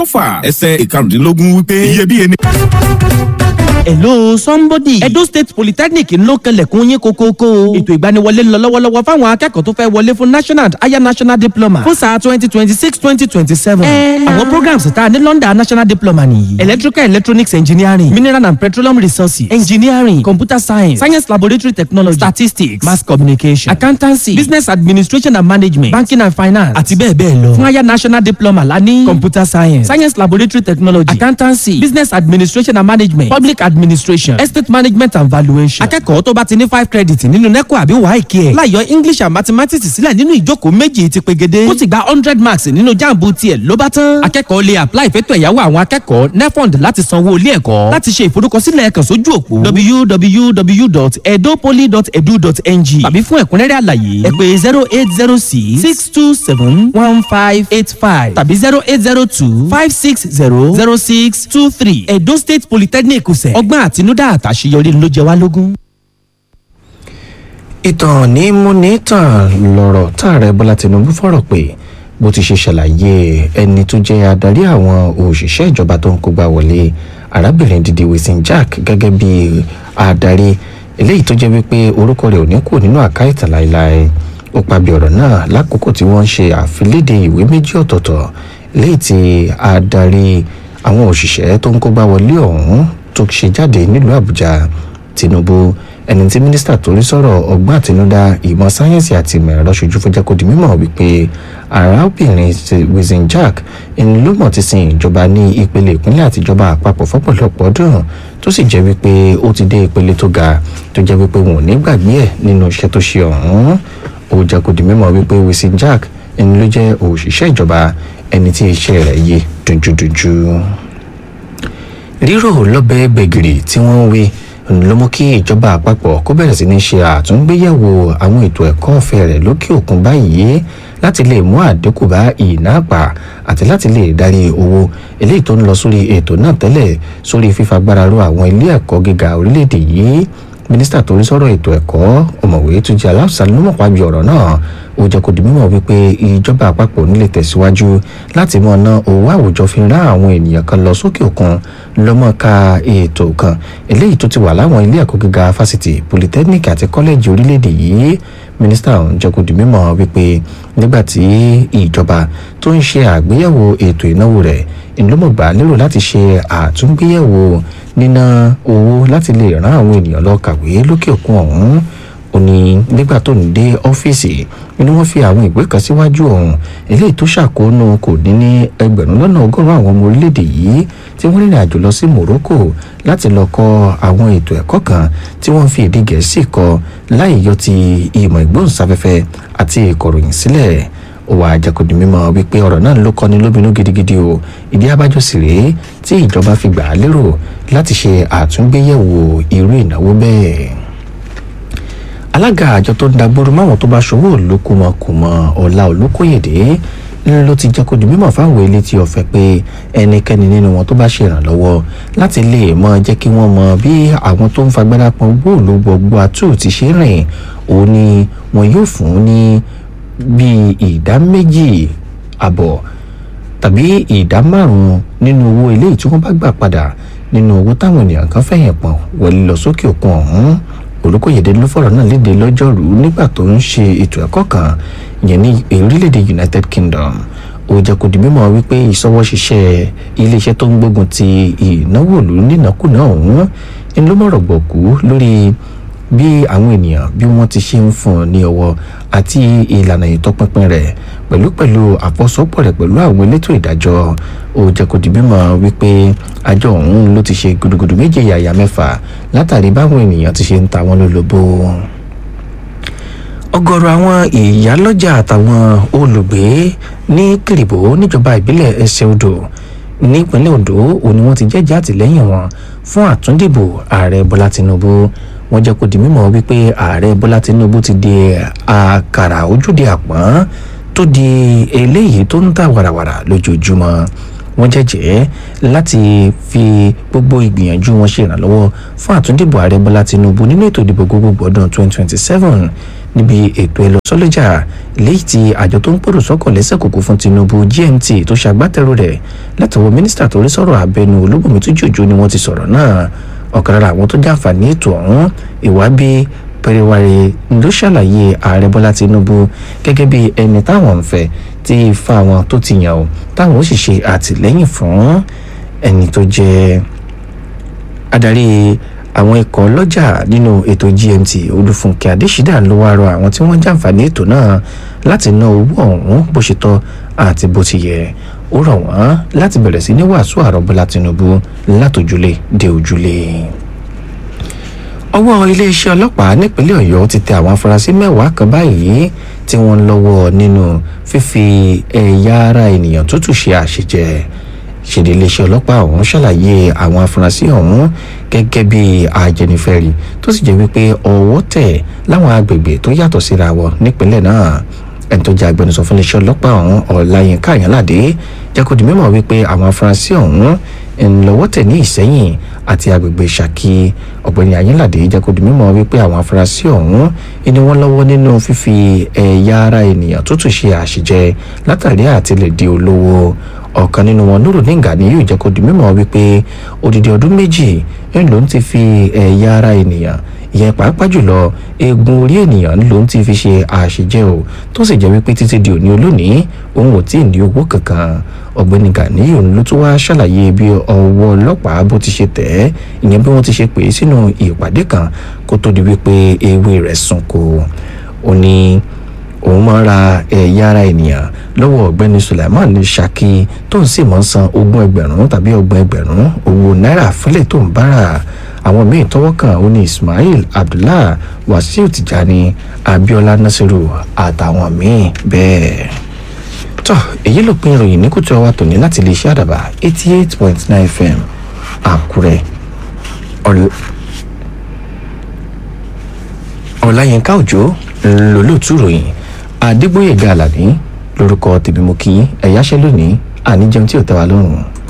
ọfà ẹsẹ̀ ìkarùndínlógún wípé iyebíye ni. hello somebody edo state polytechnic ń ló kẹlẹ̀kùn yín kókókó ètò ìgbaniwọlé ń lọ lọ́wọ́lọ́wọ́ fáwọn akẹ́kọ̀ọ́ tó fẹ́ wọlé fún national and higher national diploma fún sáà twenty twenty six twenty twenty seven àwọn programs tá a ní london national diploma nìyí electrical electronics engineering mineral and petroleum resources engineering computer science science laboratory technology statistics mass communication accountancy business administration and management banking and finance àti bẹ́ẹ̀ bẹ́ẹ̀ lọ fún higher national diploma la ní computer science science laboratory technology accountancy business administration and management public administration estate management and valuation. akẹ́kọ̀ọ́ tó bá ti ní five credit nínú neco àbí wáìkì ẹ̀ láyọ english and mathematics sílẹ̀ nínú ìjókòó méjì ti pegede ó ti gba hundred marks nínú jambu tiẹ̀ ló bá tán. akẹ́kọ̀ọ́ lè apply fẹ́tọ̀ ẹ̀yáwó àwọn akẹ́kọ̀ọ́ nefond láti sanwó ilé ẹ̀kọ́ láti ṣe ìforúkọsílẹ̀ kàn sójú òpó www.edopoly.edu.ng tàbí fún ẹ̀kúnrẹ́rẹ́ àlàyé ẹ pè zero eight zero six six two seven one five eight five tàbí zero eight zero two five six zero zero six two three edo state polytechnic ṣe ọgbọ́n àtinúdá àtàṣeyọrí ló jẹ wá lógún. ìtàn ní múni tàn lọ̀rọ̀ táàrẹ bọ́lá tinubu fọ̀rọ̀ pé bó ti ṣe ṣàlàyé ẹni tó jẹ́ adarí àwọn òṣìṣẹ́ ìjọba tó ń kógbá wọlé arábìnrin didi wilson jack gẹ́gẹ́ bí adarí eléyìí tó jẹ́ wípé orúkọ rẹ̀ ò ní kú nínú àká ìtàn láéláé ó pàbí ọ̀rọ̀ náà lákòókò tí wọ́n ń ṣe àfilédè ìwé méjì ọ̀tọ̀ọ̀tọ̀ eléyìí tí adarí àwọn òṣìṣẹ́ tó ń kógbá wọlé ọ̀hún tó ṣe jáde nílùú àbújá tinubu ẹni tí mínísítà tó rí sọ̀rọ̀ ọgbọ́n àtinúdá ìmọ̀ sáyẹ́nsì àti ìmọ̀ ẹ̀rọ ṣojú fúnjẹ́ kó di mímọ̀ wípé arábìnrin wizen jack ẹni ló mọ̀ ti sin ìjọba ní ìpele ìpínlẹ̀ àtijọba àpapọ̀ fọ́pọ̀lọpọ̀ ọdún tó sì jẹ́ wípé ó ti dé ìpele tó ga tó jẹ́ wípé wọn ò ní gbàgbé ẹ̀ nínú iṣẹ́ tó ṣe ọ̀hún ó jẹ́ kó di mímọ̀ wípé wizen jack ẹni ló jẹ́ òṣìṣẹ́ ìjọba ẹni tí iṣẹ́ rẹ̀ yé dunjúdunjú rírò lọ́bẹ̀ gbẹ̀gìrì tí wọ́n ń wé ló mú kí ìjọba àpapọ̀ kó bẹ̀rẹ̀ sí ní ṣe àtúngbéyẹ̀wò àwọn ètò ẹ̀kọ́ ọ̀fẹ́ rẹ̀ lókè òkun báyìí láti lè mú àdínkù bá ìnáàpà àti láti lè darí owó eléyìí tó ń lọ sórí ètò náà tẹ́lẹ̀ sórí fífagbára ro àwọn ilé ẹ̀kọ́ gíga orílẹ̀-èdè yìí mínísítà tó ń sọ̀rọ̀ ètò ẹ̀kọ́ ọ̀mọ̀wé túnjí aláùsá ló mọ̀ pàbí ọ̀rọ̀ náà ó jẹ́ kó di mímọ̀ wípé ìjọba àpapọ̀ nílé tẹ̀síwájú láti mọ̀ ná owó àwùjọ fi rán àwọn ènìyàn kan lọ sókè òkun lọ́mọ ka ètò kan eléyìí tó ti wà láwọn ilé ẹ̀kọ́ gíga fásitì polytechnic àti kọ́lẹ́jì orílẹ̀-èdè yìí mínísítà ọ̀hún jẹ́ kó di mímọ̀ wípé nígbà tí ìjọba tó ń ṣe àgbéyẹ̀wò ètò ìnáwó rẹ̀ ìlúmọ̀gbà lérò láti ṣe àtúngbéyẹ̀wò níná owó láti lè rán àwọn ènìyàn lọ kàwé lókè òkun ọ̀hún ó ní nígbà tó ń dé ọ́fíìsì ni wọ́n fi àwọn ìwé kan síwájú ọ̀hún eléyìí tó ṣàkóónú kò dín ní ẹgbẹ̀rún lọ́nà ọgọ́rùn-ún àwọn ọmọ orílẹ̀-èdè yìí tí wọ́n rìnrìn àjò lọ sí Morocco láti lọ kọ́ àwọn ètò ẹ̀kọ́ kan tí wọ́n fi èdè gẹ̀ẹ́sì kọ́ láì yọ ti ìmọ̀ ìgbóhùnsáfẹ́fẹ́ àti ìkọ̀ròyìn sílẹ̀ ó wàá jẹ́kọ̀dì mímọ́ wípé ọ̀rọ̀ náà ló kọ́ni lóminú gidigidi o ìdí abájọ sì rèé tí ìjọba fi gbà á lérò láti ṣe àtúngbéyẹ̀wò irú ìnáwó bẹ́ẹ̀ alága àjọ tó ń dagbóró máwọn tó bá ṣòwò olókùmọkùmọ ọlá olókòyèdè ló ti jẹ́ kó di mímọ̀ fáwọn elétí ọ̀fẹ́ pé ẹnikẹ́ni nínú wọn tó bá ṣe ìrànlọ́wọ́ láti lè mọ jẹ́ kí wọ́n mọ bí àwọn tó ń fagbára pọn gbòòlò gbogbo àtú ti ṣe rìn òun ni wọn yóò fún ní bíi ìdá méjì àbọ̀ tàbí ìdá márùn-ún nínú owó eléyìí tí wọ́n bá gbà padà nínú owó táwọn ènìyàn kan fẹ̀yìn pọ̀n wọlé lọ sókè òkun ọ̀hún olùkóyèdè ló fọ̀rọ̀ náà léde lọ́jọ́rú nígbà tó ń ṣe ètò ẹ̀kọ́ kan ìyẹn ní orílẹ̀-èdè United Kingdom ó jẹ́ kó di mímọ̀ wípé ìṣọwọ́ṣiṣẹ́ iléeṣẹ́ tó ń gbógun ti ìnáwó ìlú nínàkúnà ọ̀hún ni ló mọ̀rọ̀ gbọ̀kú lórí bí àwọn ènìyàn bí wọ́n ti ṣe ń fún un ní ọwọ́ àti ìlànà ìtọpinpin rẹ̀ pẹ̀lú pẹ̀lú àfọsọ́pọ̀ rẹ̀ pẹ̀lú àwọn elétò ìdájọ́ ó jẹ́ kó di mímọ̀ wípé àjọ ọ̀hún ló ti ṣe gudugudu méje yàyà mẹ́fà látàrí báwọn ènìyàn ti ṣe ń ta wọn lólobó ọ̀gọ̀rọ̀ àwọn ìyálọ́jà àtàwọn olùgbé ní kìrìbó níjọba ìbílẹ̀ ẹsẹ̀ odò nípínlẹ̀ Ondo òní wọ́n ti jẹ́jẹ́ àtìlẹ́yìn wọn fún àtúndìbò ààrẹ Bọ́lá Tinubu wọ́n jẹ́ kó di mímọ̀ wípé ààrẹ Bọ́lá Tinubu ti di àkàrà ojúde àpọ́n tó di eléyìí tó ń ta wàràwàrà lójoojúmọ́ wọ́n jẹ́jẹ́ láti fi gbogbo ìgbìyànjú wọn ṣe ìrànlọ́wọ́ fún àtúndìbò ààrẹ bọ́lá tinubu nínú ètò ìdìbò gbogbogbò ọdún 2027 níbi ètò ẹlọsọlẹjà léyìí tí àjọ tó ń pèrò sọ́kàn lẹ́sẹ̀ kòkó fún tinubu gmt tó ṣàgbátẹrù rẹ̀ látọwọ́ mínísítà tó rí sọ̀rọ̀ abẹnú olúbùnmi tó jòjò ni wọ́n ti sọ̀rọ̀ náà ọ̀kan lára àwọn tó jàǹfààní ètò ọ̀hún ìwábí pẹrẹwàrẹ ló ṣàlàyé ààrẹ bọ́lá tinubu gẹ́gẹ́ bí ẹni táwọn ń fẹ́ tí ifá wọn tó ti yàn ó táwọn ó sì ṣe àtìlẹ́yìn fún ẹni tó jẹ́ adarí àwọn ikọ̀ lọ́jà nínú ètò gmt olúfúnkẹ́ adésídà ló wá rọ àwọn tí wọ́n jàǹfààní ètò náà láti ná owó ọ̀hún bó ṣe tọ́ àti bó ti yẹ ó rọ̀ wọ́n láti bẹ̀rẹ̀ sí ní wàásù ààrẹ bọ́lá tinubu látòjúlé dé ojúlé ọwọ́ iléeṣẹ́ ọlọ́pàá nípínlẹ̀ ọ̀yọ́ ti tẹ àwọn afurasí mẹ́wàá kan báyìí tí wọ́n ń lọ́wọ́ nínú fífi ẹ̀yà ara ènìyàn tútù ṣe àṣejẹ ṣèdè iléeṣẹ́ ọlọ́pàá ọ̀hún ṣàlàyé àwọn afurasí ọ̀hún gẹ́gẹ́ bí ajẹnifẹ́ri tó sì jẹ́ wípé ọwọ́ tẹ̀ láwọn agbègbè tó yàtọ̀ síra wọn nípínlẹ̀ náà ẹni tó jẹ́ agbẹnusọ fún iléeṣẹ́ ọlọ́pàá ọ̀hún ọ̀làyínká àyànládé jẹ́ kó di mímọ̀ wípé àwọn afurasí ọ̀hún ńlọ́wọ́ tẹ̀ ní ìsẹ́yìn àti agbègbè ṣàkí ọ̀gbẹ́ni ayínládé jẹ́ kó di mímọ̀ wípé àwọn afurasí ọ̀hún ni wọ́n lọ́wọ́ nínú fífi ẹ̀yà ara ènìyàn tútù ṣe àṣìjẹ látàrí àti lè di olówó ọ̀kan nínú wọn nuru nígbà ni yóò jẹ́ kó di mímọ̀ wípé odidi ọdún méjì ń lòún ti fi ẹ̀yà ara ènìyàn ìyẹn pàápàá jùlọ eegun orí ènìyàn ló ń ti fi ṣe àṣejẹ o tó sì jẹ́ wípé títí di òní olónìí òun ò tí ì ní owó kankan ọ̀gbẹ́ni ganiyu ló tún wáá ṣàlàyé bí ọwọ́ ọlọ́pàá bó ti ṣe tẹ̀ ẹ́ ìyẹn bí wọ́n ti ṣe pè é sínú ìpàdé kan kó tó di wípé ewé rẹ̀ sunko ó ní òun máa ra ẹ̀yà ara ènìyàn lọ́wọ́ ọ̀gbẹ́ni sulaiman ní ṣákì tó ń sì máa ń san ogún ẹgbẹ̀rún tàbí ọgbọ̀n ẹgbẹ̀rún owó náírà fúnlẹ̀ tó ń bára àwọn míín tọwọ́ kan ó ní ismail abdullah wasiu tijani abiola nasiru àtàwọn míín bẹ́ẹ̀. tọ́ èyí ló pin ìròyìn ní kùtù ọwọ́ tòní láti lè ṣe àdàbà eighty eight point nine fm àkúrẹ́ ọ̀làyínká òjò lólótú ròyìn adégbòye gàlàní lórúkọ tèmi mo kí ẹ̀yáṣẹ́ lónìí àníjẹun tí ò tẹ́ wa lọ́rùn.